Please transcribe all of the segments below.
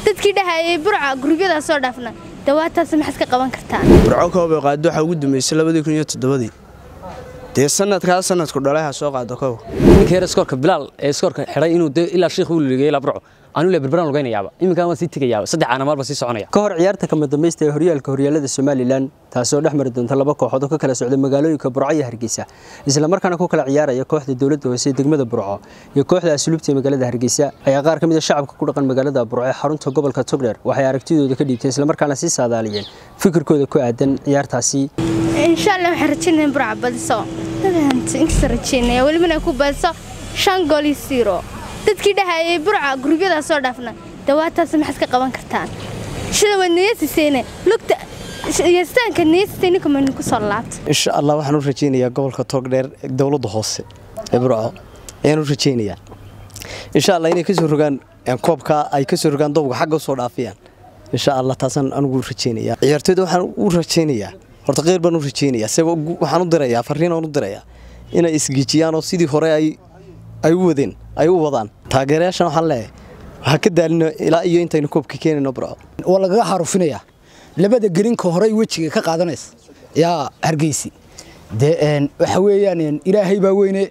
dadkii dhahayay burca gurubyadaas soo dhaafna dawaataas maxaad ka qaban kartaa burco koobay qaado waxaa ugu dambeysay labadii kun iyo toddobadii dee sanadkaa sanadku dhalay ha soo qaado kow ninka yar iskoorka bilaal ee iskoorka xidhay inuu de ilaa shiikh uu ligay ilaa burco anuu le berberaan lugaynayaaba iminkaan waan sii tegayaaba saddex caana maalba sii soconaya ka hor ciyaarta kama dambaysta ee horyaalka horyaalada somalilan taasoo dhex mari doonta laba kooxood oo ka kala socda magaalooyinka burco iyo hargeysa islamarkaana ku kala ciyaaraya kooxda dowladda hoose ee degmada burco iyo kooxda asluubta ee magaalada hargeysa ayaa qaar ka mid a shacabka ku dhaqan magaalada burco ee xarunta gobolka togdheer waxay aragtidooda ka dhiibteen islamarkaana sii saadaaliyeen fikirkooda ku aadan ciyaartaasi insha allah waxaan rajaynaya in burca badiso inkasta rajaynaya welibana ku badiso shan gool iyo siiro dadkii dhahayay burca gurubyadaas soo dhaafna dawaataas maxaad ka qaban kartaan sida waad niyasiseene lugta yastaanka niyasisay ninka maynu ku soo laabta insha allah waxaan u rajaynayaa gobolka toogdheer dowladda hoose ee burco ayaan u rajaynayaa insha allah inay kasoo rogaan koobka ay kasoo rogaan doobka xagga usoo dhaafiyaan insha allah taasaan anigu rajaynaya ciyaartooyda waxaan u rajaynayaa horta qeyr baan u rajaynayaa se waxaan u dirayaa fariin aan u dirayaa inay isgejiyaan oo sidii hore ay ay u wadeen ay u wadaan taageerayaashan waxaan leeyahay waxaa ka daalino ilaa iyo intaynu koobka keenayno burco waa lagaga xarufinayaa labada gelinka horey wejiga ka qaadanaysa yaa hargeysi dee waxa weeyaan ilaahay baa weyne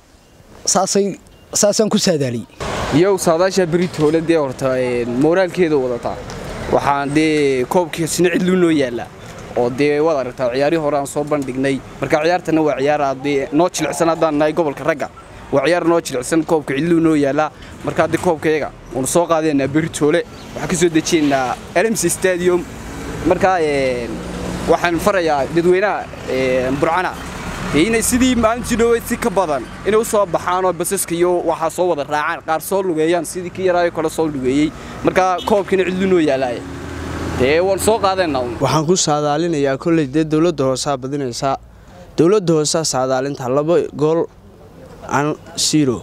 saasay saasaan ku saadaaliyey iyow saadaasha beritoole dee horta mooraalkeeda wadataa waxaan dee koobkii sina cidluu noo yaallaa oo dee waad aragtaa ciyaarihii hore aan soo bandhignay marka ciyaartana waa ciyaar dee noo jilicsan haddaan nahay gobolka ragga waa ciyaar noo jilicsan koobka cidluu noo yaallaa marka haddii koobkayaga waanu soo qaadaynaa beritoole waxaan ka soo dejiyaynaa lmc stadium markaa waxaan farayaa dadweynaha burcana inay sidii maalintii dhoweyd si ka badan inay u soo baxaanoo basaska iyo waxaa soo wada raacaan qaar soo lugeeyaan sidii kii yaraayo kale soo lugeeyey markaa koobkiina cidlu noo yaalaaya dee waan soo qaadaynaa waxaan ku saadaalinayaa kolley dee dowladda hoosaa badinaysaa dowladda hoosaa saadaalinta laba gool an siro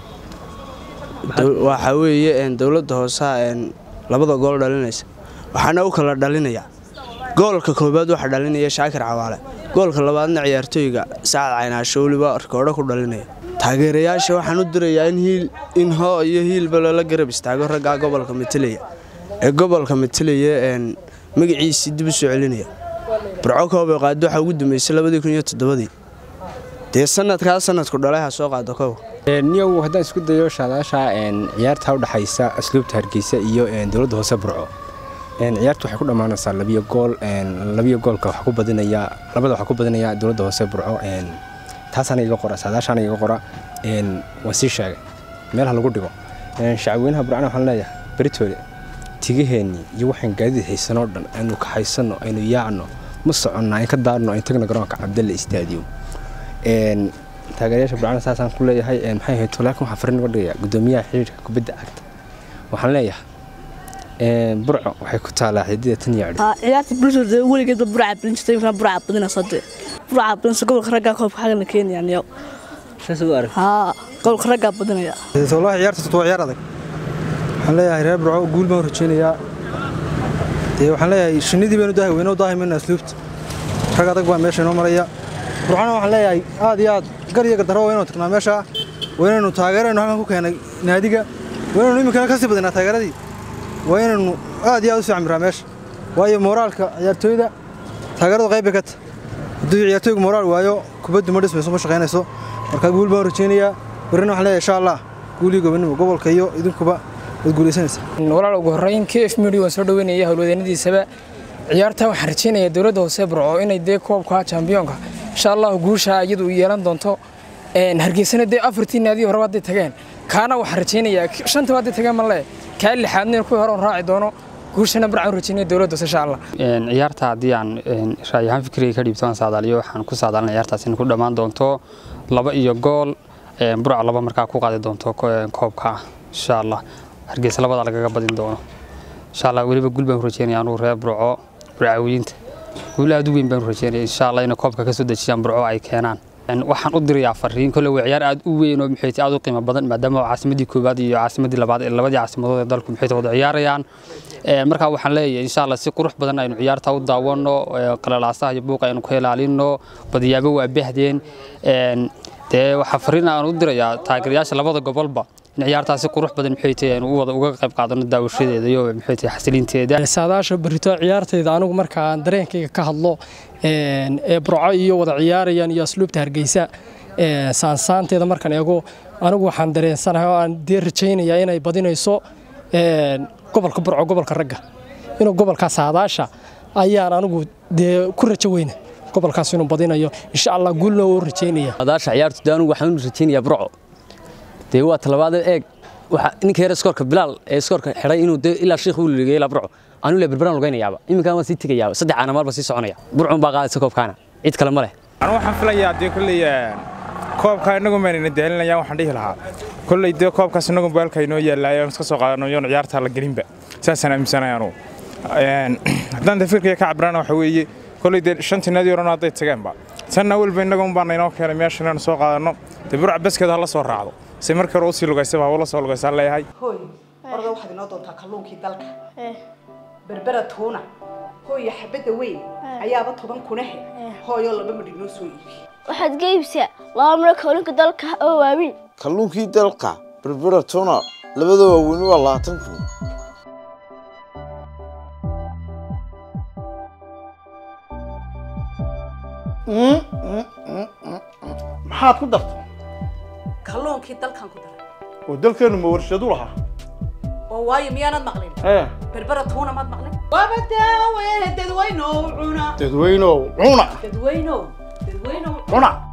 waxaa weeye dowladda hoosaa labada gool dhalinaysa waxaana u kala dhalinayaa goolka koobaad waxaa dhalinaya shaakir cawaale goolka labaadna ciyaartooyga sacad caynaasho weliba rikoodho ku dhalinaya taageerayaasha waxaan u dirayaa in hoo iyo hiilba loola garab istaago raggaa gobolka matalaya ee gobolka matalaya magaciisii dib u soo celinaya burco koobay qaado waxaa ugu dambeysay labadii kun iyo toddobadii dee sanadkaa sanadku dhalay ha soo qaado kow niyow haddaan isku dayo shaadaasha ciyaarta u dhaxaysa asluubta hargeysa iyo dowladda hoose burco ciyaarta waxay ku dhammaanaysaa labiyo gool labiyo goolka wax ku badinaya labada waxaa ku badinaya dowladda hoose burco taasaana iga qora saadaashaana iga qora waan sii sheegay meelaha lagu dhigo shacabweynaha burcana waxaan leeyahay beritoole tigaheennii iyo waxaan gaadiid haysanoo dhan aynu kaxaysanno aynu yaacno ma soconna ayn ka daarno ayn tagno garoonka cabdalle istaadium taageerayaasha burcana saasaan ku leeyahay maxay ahayd laakiin waxaa fariin uga dhigaya guddoomiyaha xiriirka kubadda cagta waxaan leeyahay burco waxay ku taalaa xidida tan iyo ciyaarta bulshada weligeedba burca badin jirtay imkana burca badinayso dee burca badinayso gobolka raggaa koobka xagana keenayaan yow haa gobolka raggaa badinaya wallahi ciyaarta waa ciyaar adag waxaan leeyahay reer burco guul baan rajaynayaa dee waxaan leeyahay shinnidii baynu daahi weynoo daahi mayna asluubta rag adag baa meesha inoo maraya burcana waxaan leeyahay aad iyo aad gar iyo gardaro waa inuu tagnaa meesha waa inaynu taageeraynu halkan ku keenay naadiga waa inaynu iminkana kasii badinaa taageeradii waa inaynu aad iyo aad u sii camiraa meesha waayo mooraalka ciyaartooyda taageeradu qayb bay ka tahay hadduu ciyaartooygu mooraal waayo kubaddu ma dhismayso ma shaqaynayso marka guul baan rajaynayaa berrina waxaan leeyahay insha allah guul iyo gobonimo gobolka iyo idinkuba waad guulaysanaysaa walaal ugu horreyn k f media waan soo dhaweynaya howlwadeennadiisaba ciyaarta waxaan rajaynayaa dowladda hoose burco inay dee koobka chambiyoonka insha allah guusha iyadu yeelan doonto hargeysana dee afartii naadiyo horeba hadday tageen kaana waxaan rajaynayaa shantaba hadday tageen ma lee kaa lixaadna kuwii hore on raaci doono guushana barcaan rajaynaya dowladda insha allah ciyaarta haddii aan ra'yi ahaan fikriga ka dhiibto aan saadaaliyo waxaan ku saadaalin ciyaartaas in ku dhammaan doonto laba iyo gool burca laba markaa ku qaadi doonto koobka insha allah hargeysa labada lagaga badin doono insha allah weliba guul baan rajaynaya anugu reer burco burcaawiyiinta guul aad u weyn baan rajaynaya insha allah inay koobka ka soo dejiyaan burco ay keenaan waxaan u dirayaa fariin kole waa ciyaar aad u weyn oo maxayti aad u qiimo badan maadaama caasimadii koowaad iyo caasimadii labaad ee labadii caasimadood ee dalku maxayti wada ciyaarayaan markaa waxaan leeyahay insha allah si qurux badan aynu ciyaarta u daawano qalalaasaha iyo buuqa aynu ka ilaalino badiyaabo waa bahdeen dee waxaa fariin aan u dirayaa taageerayaasha labada gobolba in ciyaartaasi qurux badan maxay tahay aynu u wada uga qayb qaadano daawashadeeda iyo maxay tahay xasilinteeda saadaasha berito ciyaartayda anigu markaan dareenkayga ka hadlo ee burco iyo wada ciyaarayaan iyo asluubta hargeysa saansaanteeda markaan eego anigu waxaan dareensanahay oo aan dee rajaynayaa inay badinayso gobolka burco gobolka ragga inuu gobolka saadaasha ayaan anigu dee ku rajo weyna gobolkaas inuu badinayo insha allah guulna uu rajaynaya saadaasha ciyaartu dee anigu waxaan u rajaynayaa burco dee waa talabaad eeg waxa ninka yar iskoorka bilaal ee iskoorka xidhay inuu dee ilaa sheekh uu liligay ilaa burco anigu le berberaan lugaynayaaba iminkaan waan sii tegayaaba saddex caana maalba sii soconaya burcun baa qaadaysa koobkaana cid kale ma leh anigu waxaan filayaa dee kolley koobka inagu maynayna daalinayaan waxaan dhihi lahaa kolley dee koobkaas inagu baalka inoo yaallaayo aan iska soo qaadano yoon ciyaartaa la gelinba saasaan aaminsanahay anugu haddaan dee fikirkaya ka cabirana waxa weeye kolley dee shantii naadi orano hadday tageenba tanna welba inagu baa naynoo keenay meesha inaan soo qaadanno dee burca baskeeda hala soo raacdo si markii hore usii lugaysaba hawla soo lugaysaan leeyahay hooy orda waxaad inoo doontaa kalluunkii dalka berbera tuuna hooya xabadda weyn ayaaba toban kunahe hooyoo laba midhig noo soo iibi waxaad ga iibsaa laba miro kalluunka dalka oo waaweyn kalluunkii dalka berbera tuna labada waaweyni waa labaatan kun maxaad ku dartay kalluunkii dalkan ku daray oo dalkeennu ma warshadu lahaa oo waayo miyaanad maqlin ee berbera tuuna maad maqlin waaba daawe dadweynow cuna dadweynow cuna dadweynow dadweynow cuna